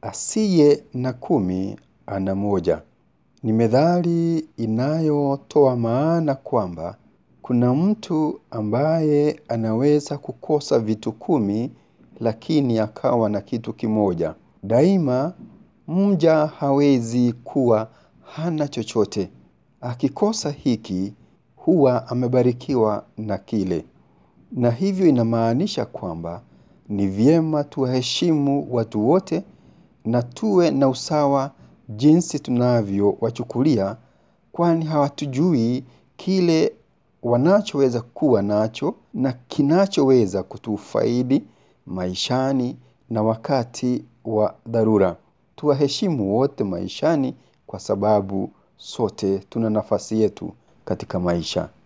asiye na kumi ana moja. Ni methali inayotoa maana kwamba kuna mtu ambaye anaweza kukosa vitu kumi lakini akawa na kitu kimoja. Daima mja hawezi kuwa hana chochote. Akikosa hiki huwa amebarikiwa na kile. Na hivyo inamaanisha kwamba ni vyema tuwaheshimu watu wote na tuwe na usawa jinsi tunavyowachukulia kwani hawatujui kile wanachoweza kuwa nacho na kinachoweza kutufaidi maishani na wakati wa dharura. Tuwaheshimu wote maishani kwa sababu sote tuna nafasi yetu katika maisha.